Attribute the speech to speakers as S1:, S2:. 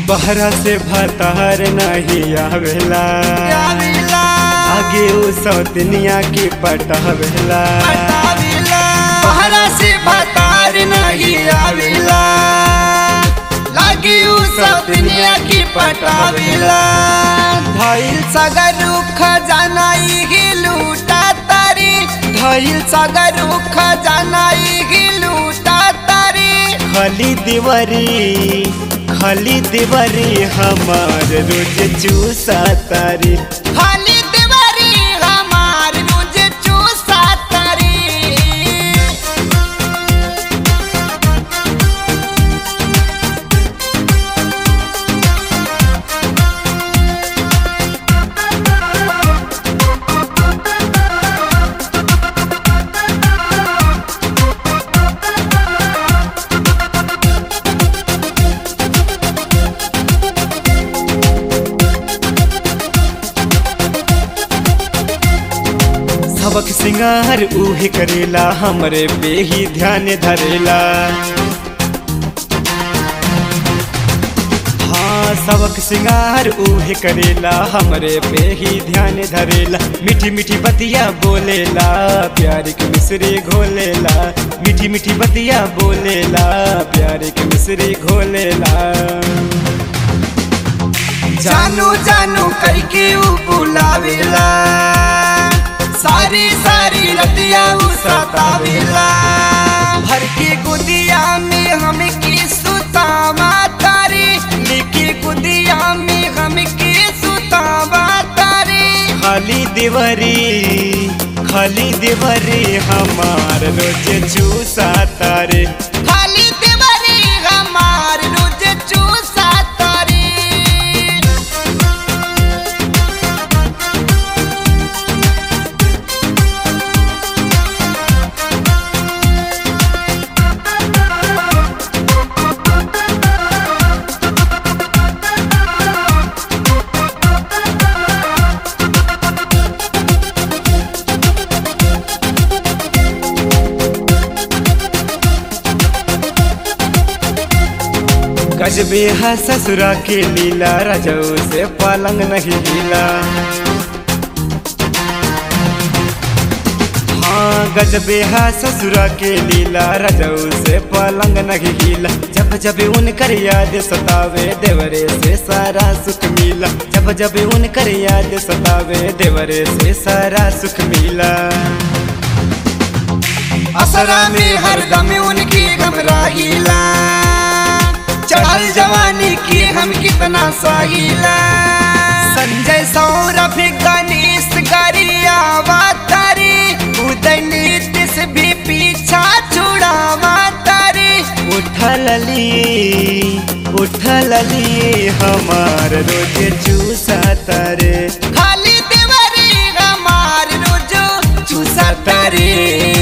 S1: बहरा से भतार नहीं आवेला
S2: आविला
S1: आगे उ सौतनिया की पटावेला
S2: पटाविला बहरा से भतार नहीं आविला लागी उ सब दुनिया की पटाविला धइल सगर रुख जानाई ही लूटा तारी धइल सगर रुख जानाई ही लूटा तारी
S1: खाली दीवारी खाली दीवारी हमार रोज चूसा तारी
S2: खाली दीवारी हमार मुझे चूसा तारी
S1: सबक सिंगार उहे करेला हमरे पे ही ध्यान धरेला हाँ सबक सिंगार उहे करेला हमरे पे ही ध्यान धरेला मीठी मीठी बतिया बोलेला प्यार के मिसरी घोलेला मीठी मीठी बतिया बोलेला प्यार के मिसरी घोलेला
S2: जानू जानू करके उ बुलावेला सारी सारी रतिया उ सतावेला भर के गुदिया में हम की सुतावा तारी लिखी गुदिया में हम की सुतावा तारी
S1: खाली दीवारी खाली दीवारी हमार रोज चूसा तारे
S2: खाली दीवारी हमार रोज चूसा तारी
S1: गजबे है ससुरा के लीला रजऊ से पलंग नहीं हिला हाँ गजबे है ससुरा के लीला रजऊ से पलंग नहीं हिला जब जब उनकर याद सतावे देवरे से सारा सुख मिला जब जब उनकर याद सतावे देवरे से सारा सुख मिला
S2: असरा में हरदम उनकी घबराइला चढ़ल जवानी की हम कितना साहिला संजय सौरभ गणेश गरियावा तारी उदय नीतिश भी पीछा छुड़ावा तारी
S1: उठल लिए उठल लिए हमार रोज चूसा तारे
S2: खाली देवरी हमार रोजो चूसा तारी